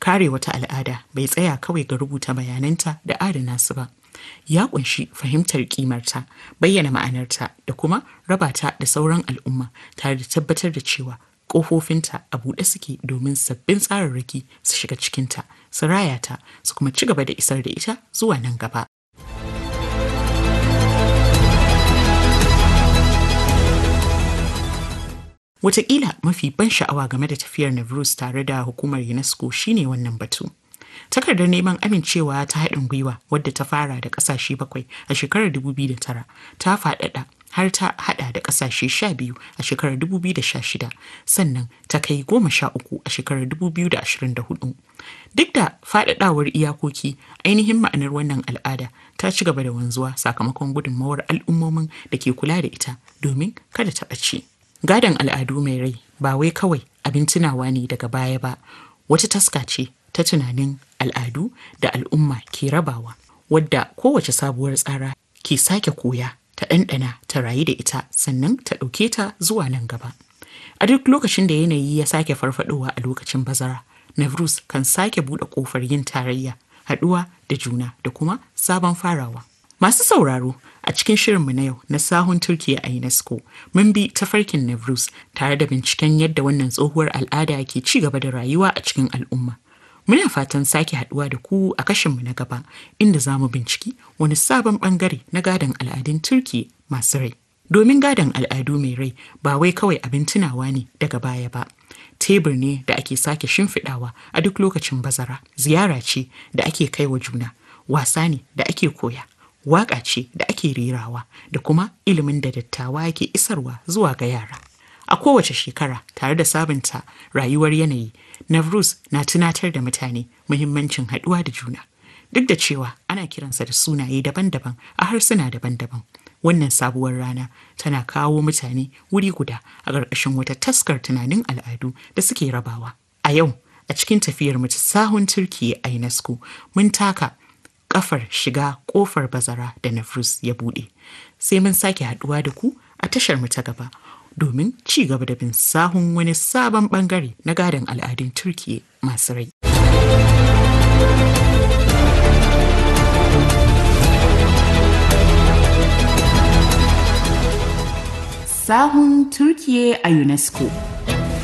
kare wata al'ada bai tsaya kawai ga rubuta bayananta da adana su ba ya kunshi fahimtar kimarta bayyana ma'anarta da kuma raba ta da sauran al'umma tare da tabbatar da cewa ƙofofinta a buɗe suke domin sabbin tsararraki su shiga cikinta su raya ta su kuma ci gaba da isar da ita zuwa nan gaba Wataƙila mafi ban sha'awa game da tafiyar Navruz tare da hukumar UNESCO shine wannan batu. Takardar neman amincewa ta haɗin gwiwa wadda ta fara da ƙasashe bakwai a shekarar 2009 ta faɗaɗa har ta haɗa da ƙasashe sha biyu a shekarar 2016 sannan ta kai goma sha uku a shekarar 2024. Duk da faɗaɗawar iyakoki ainihin ma'anar wannan al'ada ta ci gaba da wanzuwa sakamakon gudunmawar al'ummomin da ke kula da ita domin kada ta ɓace. Gadon al'adu mai rai ba wai kawai abin tunawa ne daga baya ba, wata taska ce ta tunanin al'adu da al'umma ke rabawa, wadda kowace sabuwar tsara ke sake koya ta ɗanɗana ta rayu da ita sannan ta ɗauke ta zuwa nan gaba. A duk lokacin da yanayi ya sake farfadowa a lokacin bazara, Navruz kan sake buɗe ƙofar yin tarayya, haɗuwa da juna da kuma sabon farawa. Masu sauraro a cikin shirinmu na yau na sahun Turkiya a UNESCO mun bi tafarkin Navruz tare da binciken yadda wannan tsohuwar al'ada ke ci gaba da rayuwa a cikin al'umma. Muna fatan sake haduwa da ku a kashinmu na gaba inda za mu binciki wani sabon bangare na gadon al'adun Turkiya masu rai. Domin gadon al'adu mai rai ba wai kawai abin tunawa ne daga baya ba. Tebur ne da ake sake shimfiɗawa a duk lokacin bazara, ziyara ce da ake kai wa juna, wasa ne da ake koya. waƙa ce da ake rerawa da kuma ilimin da dattawa ke isarwa zuwa ga yara. A kowace shekara tare da sabunta rayuwar yanayi, Navruz na tunatar da mutane muhimmancin haɗuwa da juna. Duk da cewa ana kiransa da sunaye daban-daban a harsuna daban-daban. Wannan sabuwar rana tana kawo mutane wuri guda a ƙarƙashin wata taskar tunanin al'adu da suke rabawa. A yau, a cikin tafiyar mu ta sahun Turkiyya a UNESCO, mun taka kafar shiga kofar bazara da Navruz ya bude. Sai mun sake haduwa da ku a tashar mu ta gaba domin ci gaba da bin sahun wani sabon bangare na gadon al'adun Turkiye masu rai. Sahun Turkiye a UNESCO